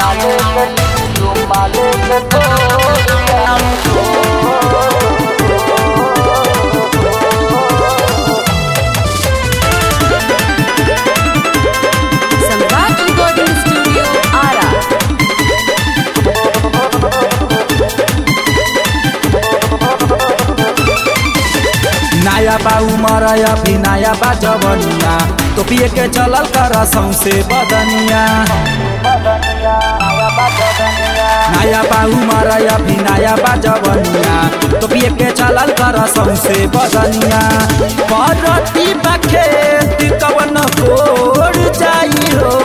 सम्राट recording studio Ara नया बा उमर अभी नया बा जवनिया तो पिए के चलल कर सौसे बदनिया नया बा उमर अभी नया बा जवनिया तो पिए के चलल कर सौसे बदनिया परती बखेत कवन कोड़ जाई हो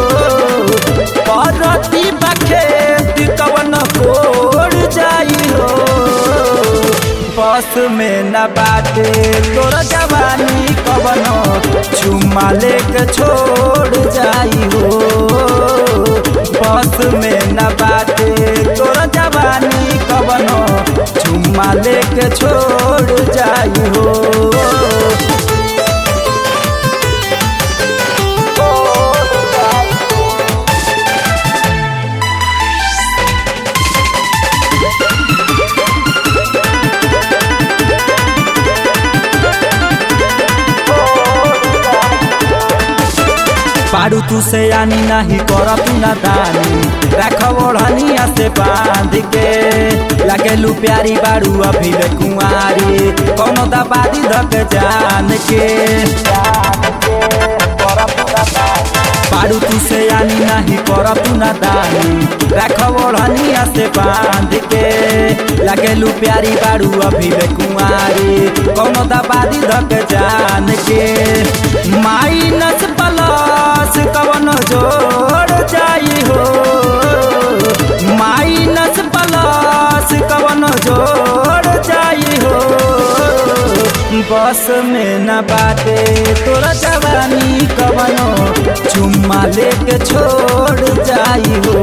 परती बखेत कवन कोड़ जाई हो बस में न बाटे तोरा जवानी कवनो चुम्मा लेके छोड़ जाई हो बस में न बाटे तोरा जवानी कवनो चुम्मा लेके छोड़ जाई हो पारू तू से आनी नहीं कर तू ना दानी रख ओढ़निया से बांध के लगेलू प्यारी बारू अभी ले कुंवारी कौनो दबादी धक जान के पारू तू से आनी नहीं कर तू ना दानी रख ओढ़निया से बांध के लगेलू प्यारी बारू अभी ले कुंवारी कौनो दबादी धक जान के माइनस प्लस कवन जोड़ जाई हो माइनस प्लस कवन जोड़ जाई हो बस में न बाटे तोरा जवानी कवनो चुम्मा लेके छोड़ जाई हो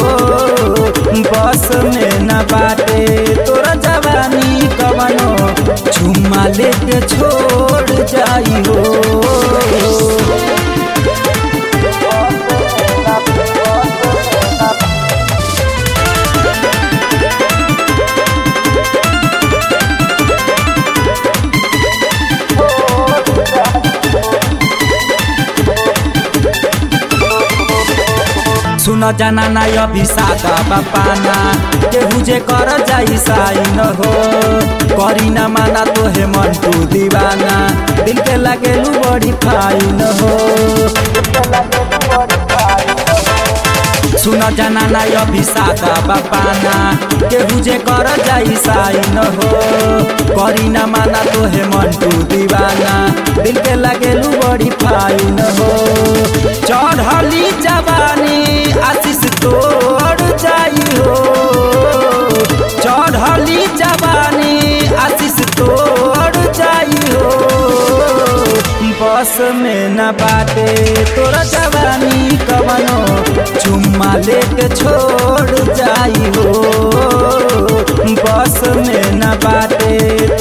बस में न बाटे तोरा जवानी कवनो चुम्मा लेके छोड़ जाई हो सुन जाना ना अभी सादा बापाना केहू जे कर जाई साई न हो करी ना माना तो हे मन तू दीवाना दिल के लगेलू बड़ी फाई न हो सुन जाना ना अभी सादा बापाना केहू जे कर जाई साई न हो करी ना माना तो हे मन तू दीवाना दिल के लगेलू बड़ी फाई न हो चढ़ली जवानी आशीष तोड़ जाई हो चढ़ली जवानी आशीष तोड़ जाई हो बस में न बाटे तोरा जवानी कवनो चुम्मा लेके छोड़ जाई हो बस में न बाटे